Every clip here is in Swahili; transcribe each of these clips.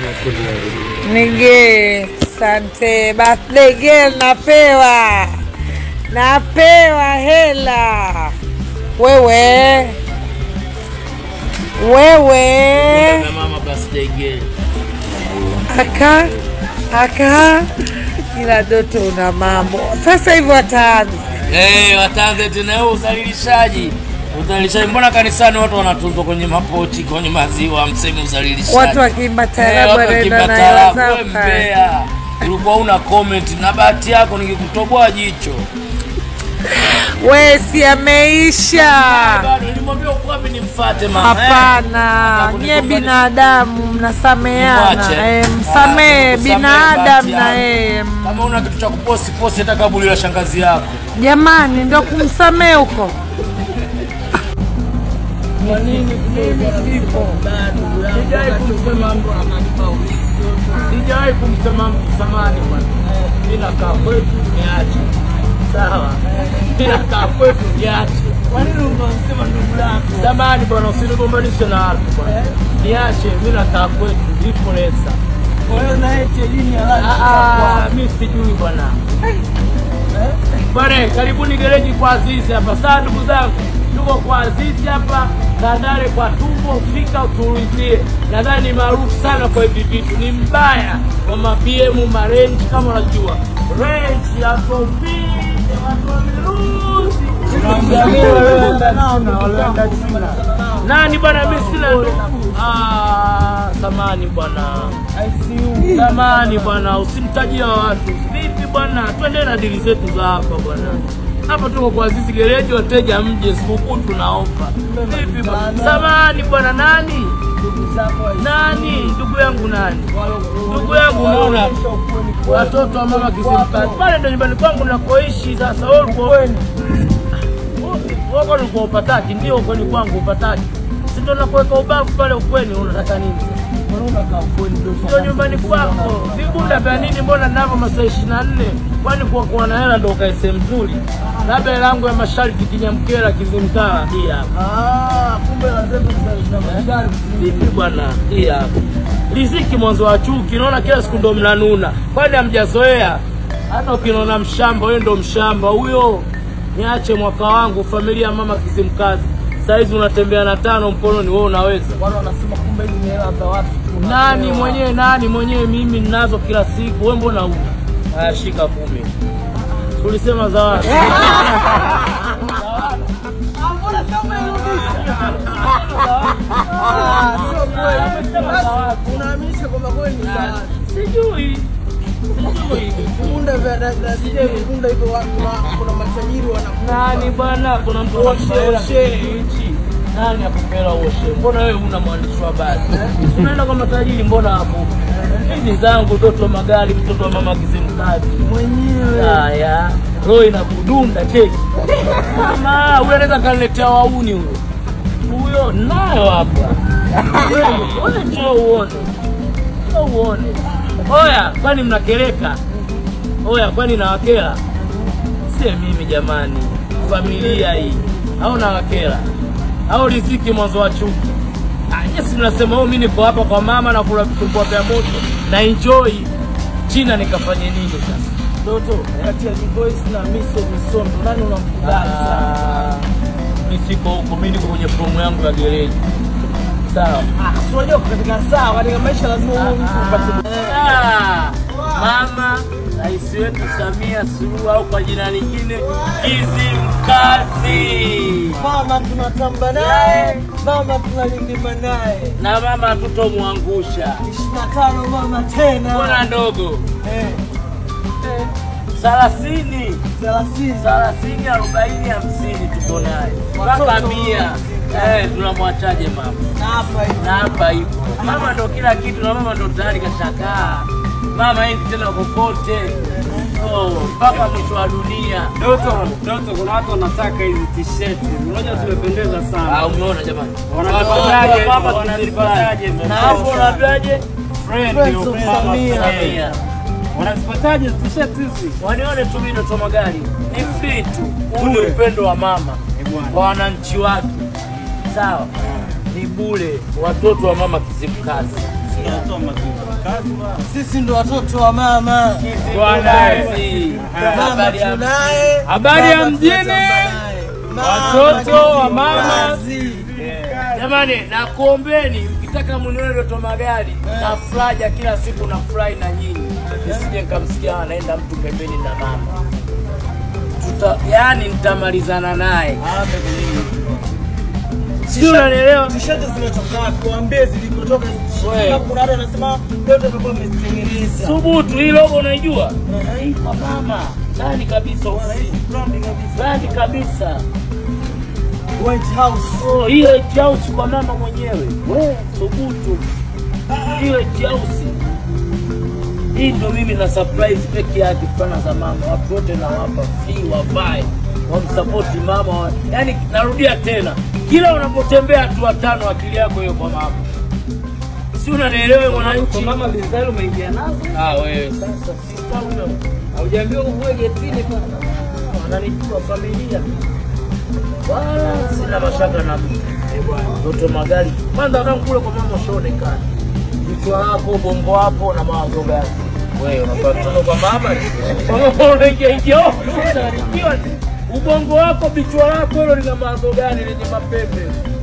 Nige, sante. Birthday girl napewa. Napewa hela. Wewe. Wewe. Na mama birthday girl. Aka. Aka. Ila Doto una mambo. Sasa hivi wataanza. Eh, wataanze tena huo uzalilishaji. Uzalilishaji, mbona kanisani watu wanatuzwa kwenye mapochi, kwenye maziwa, msemi uzalilishaji. Watu wakiimba Eh, taarabu watu wanaenda wakiimba na hela taarabu, zao we pale. mbea. Ulikuwa una comment na bahati yako nikikutoboa jicho. We si ameisha. Bado nilimwambia uko wapi nimfuate mama. eh? Hapana, Nataka nyie kunigombanisha. binadamu mnasameana, Nimwache. eh, Ah, msamehe nikusamehe binadamu bahati na yangu. yeye. Kama una kitu cha kuposti posti hata kaburi la shangazi yako. Jamani, ndo kumsamehe huko. Kwa nini mimi sipo? Sijai kumsema mtu Sijai kumsema mtu samani bwana. Mimi nakaa kwetu niache. Sawa. Mimi nakaa kwetu niache. Kwa nini unamsema ndugu yako? Samani bwana usinigombanishe na watu bwana. Niache mimi nakaa kwetu ipo lesa. Kwa hiyo na eti lini alafu mimi sijui bwana. Bwana, karibuni gereji kwa Azizi hapa. Sasa ndugu zangu, tuko kwa Azizi hapa Tandale kwa tumbo, fika utuulizie. Nadhani ni maarufu sana kwa hivi vitu, ni mbaya kwa ma BM ma range kama unajua range ya Kopi watu wa Miruzi. Nani bwana, mimi sina ndugu. Ah, samani bwana. Samani bwana, usimtajia watu. Vipi bwana, twende na dili zetu za hapa bwana. Hapa tuko kwa Azizi Gereji, wateja mje, sikukuu tunaofa. Vipi bwana? Samani bwana, nani? Nani? Ndugu yangu nani? Ndugu yangu unaona watoto wa mama Kizimkazi pale ndo nyumbani kwangu nakoishi. Sasa wewe ulikuwa wako ulikuwa upataki, ndio ukweni kwangu upataki, si ndo nakuweka ubavu pale ukweni. Unataka nini? Ndio nyumbani kwako. Vibunda vya nini? Mbona navyo masaa ishirini na nne? Kwani kwa kuwa na hela ndo ukae sehemu nzuri? Labda hela yangu ya masharti Kinyamkela Kizimtala hii hapa. Vipi bwana, hii hapa riziki mwanzo wa chuki. Naona kila siku ndo mnanuna, kwani hamjazoea? Hata ukinona mshamba, wewe ndo mshamba huyo. Niache mwaka wangu, familia ya mama Kizimkazi. Saizi unatembea na tano mkononi, wewe unaweza? Nani mwenyewe, nani mwenyewe? Mimi ninazo kila siku, wewe mbona una? Haya, shika kumi. Tulisema zawadi. Unaaminisha kwamba kweli ni zawadi. Sijui. Sijui. Vibunda vya da- da- sije vibunda hivyo wa- kuna- kuna matajiri wanakupa. Nani bwana, kuna mtu Oshe, anakupela oshe. hichi. Nani akupela oshe? Mbona wewe una mwandishi wa habari? Unaenda kwa matajiri, mbona hapo? Hizi zangu Doto Magari, mtoto wa mama Kizimkazi. Mwenyewe. Haya, roho inakudunda cheki. Mama, huyo anaweza kaniletea wauni huyo. Huyo nayo hapa. Wewe wewe njoo uone. Njoo uone. Oya, kwani mnakeleka? Oya, kwani nawakela? Sie mimi jamani, familia hii au nawakela au riziki mwanzo wa chuki? Ah, Yes, mnasema oh, mimi niko hapa kwa mama na kula vitumbua vya moto na enjoy. China nikafanye nini sasa? Doto, kati ya Divoice na Miso Misondo, nani unamkubali sana? Ah, Mimi siko huko, mimi niko kwenye promo yangu ya gereji. Sawa. Ah, si unajua katika saa, katika maisha lazima uwe mtu upate Ah, Mama Rais wetu Samia Suluhu au kwa jina lingine Kizimkazi, mama tunatamba naye, mama tunalindima naye. na mama hatutomwangusha. ishirini na tano mama tena. Mbona ndogo? Eh, thelathini thelathini. thelathini arobaini hamsini tuko naye mpaka Watoto mia. Eh, tunamwachaje mama? Na hapa hivi. na hapa hivyo. Mama ndo kila kitu, na mama ndo tayari kashakaa. Mama hivi tena kokote Oh, mpaka mwisho wa dunia. Doto, Doto, kuna watu wanataka hizi t-shirt. Unajua zimependeza Ah, sana. umeona jamani, Wanazipataje? Mama Wanazipataje? na hapo unaambiaje? Friend, Friends your of friend, Samia. Samia. Wanazipataje t-shirt hizi? Wanione tu mimi Doto Magari ni free tu. Huu ni Bure. upendo wa mama Eh, bwana. kwa wananchi wake, sawa? Ni bure. Watoto wa mama Kizimkazi Sisi ndo watoto wa mama. Bwana Mama habari ya tunaye. habari ya baba mjini, tunatamba naye. Mama watoto wa mama. kizazi. Jamani, nakuombeni mkitaka munione Doto Magari na furaja kila siku na furahi na nyinyi, nisije nikamsikia anaenda mtu pembeni na mama tuta, yani nitamalizana naye, sijui unanielewa? Tisheti zimetoka wapi? Waambie zilikotoka. Wewe. Kuna watu wanasema leo tutakuwa tumezitengeneza. Thubutu, hii logo unaijua? Hii kwa mama ndani kabisa, Brandi kabisa. ndani kabisa. White House. Oh, hiyo White House kwa mama mwenyewe. We, thubutu. Hiyo White House. Hii ndo mimi na surprise peke yake fana za mama. Watu wote nawapa free wavae. Wamsapoti mama. wa- Yaani narudia tena. Kila unapotembea hatua tano akili yako hiyo kwa mama. Si unanielewa mwananchi? Mama Lizalo umeingia nazo. Ah, wewe sasa si sawa. Haujaambiwa uvue getini pale. Wananijua familia. Wala sina mashaka na mtu. Doto Magari. Kwanza kama kule kwa mama ushaonekana. Kichwa lako, bongo wapo na mawazo gani? Wewe unafaa kutoka kwa mama. Kwa mama unaingia ingia oh, unanikiwa. Ubongo wako, bichwa lako hilo lina mawazo gani lenye mapembe?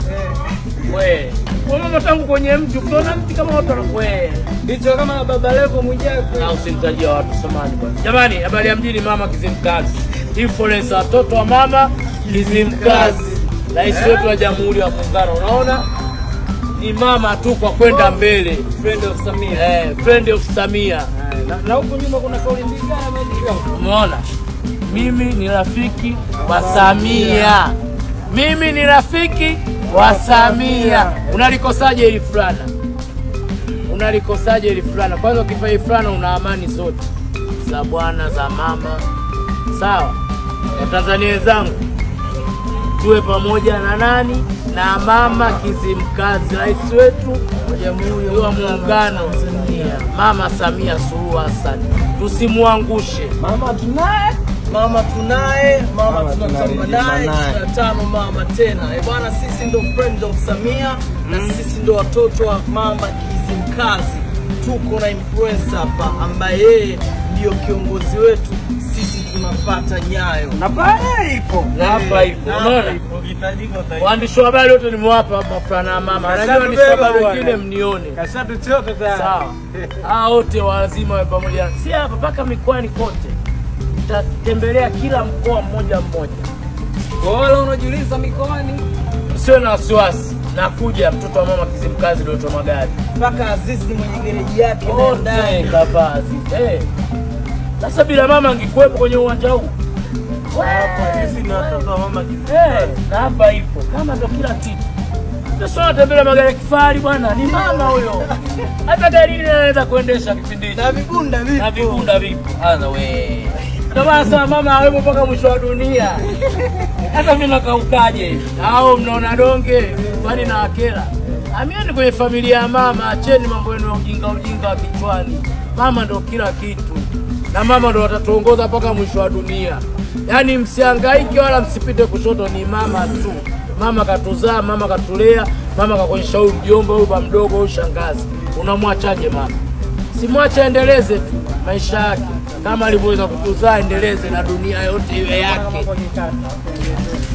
Wewe. Kwa mama tangu kwenye mti, ukiona mti kama watu wanakuwe. Ndicho kama baba Levo Mwijaku. Na usimtajia watu samani bwana. Jamani, habari ya mjini mama Kizimkazi. Influencer watoto wa mama Kizimkazi. Rais wetu wa Jamhuri ya Muungano. Unaona? Ni mama tu kwa kwenda mbele. Friend of Samia. Eh, friend of Samia. Na, na huku nyuma kuna kauli mbiu gani ameandika? Umeona? Mimi ni rafiki wa Samia. Mimi ni rafiki wa Samia. Unalikosaje hili fulana? Unalikosaje hili fulana? Kwanza ukivaa hili fulana una amani zote za bwana za mama. Sawa? Watanzania wenzangu, tuwe pamoja na nani? Na mama Kizimkazi, rais wetu wa Jamhuri ya Muungano wa Tanzania, Mama Samia Suluhu Hassan. Tusimwangushe. Mama tunaye, mama tunaye, mama Mama tunatamba tunaye, naye, naye. ishirini na tano mama tena. Eh bwana, sisi ndo friends of Samia na sisi ndo watoto wa mama Kizimkazi. Tuko na influencer hapa ambaye yeye ndio kiongozi wetu, sisi tunafata nyayo. Na pale ipo. Na hapa ipo, Na hapa unaona? ipo, ukihitajika utaiona. Waandishi wa habari wote nimewapa mafulana ya mama. Najua waandishi wa habari bwana. wengine mnione. Kashatuchoka tayari. Sawa. Hao wote lazima wawe pamoja. Si hapa mpaka mikoani kote. Tutatembelea kila mkoa mmoja mmoja. Kwa wale unajiuliza mikoani. Usiwe na wasiwasi. Nakuja mtoto wa mama Kizimkazi Doto Magari. mpaka Azizi mwenye gereji yake na Wote ndani. kavazi. Eh. Sasa bila mama angekuwepo kwenye uwanja huu. Hapa sisi ni watoto wa mama Kizimkazi. Eh, na hapa ipo. Mama ndo kila kitu. Sasa natembelea magari ya kifahari bwana, ni mama huyo. Hata gari hili anaweza kuendesha kipindi hicho. Na vibunda vipo. Na vibunda vipo. Sasa we. Ndio maana sasa mama awepo mpaka mwisho wa dunia. Hata mimi nakaukaje? Hao mnaona donge, kwani na akera. Amieni kwenye familia ya mama, acheni mambo yenu ya ujinga ujinga wa kichwani. Mama ndo kila kitu. Na mama ndo watatuongoza mpaka mwisho wa dunia. Yaani msihangaike wala msipite kushoto, ni mama tu. Mama katuzaa, mama katulea, mama kakuonyesha huyu mjomba, huyu ba mdogo, huyu shangazi. Unamwachaje mama? Simwache aendeleze tu maisha yake kama alivyoweza kutuzaa, endeleze na dunia yote iwe yake.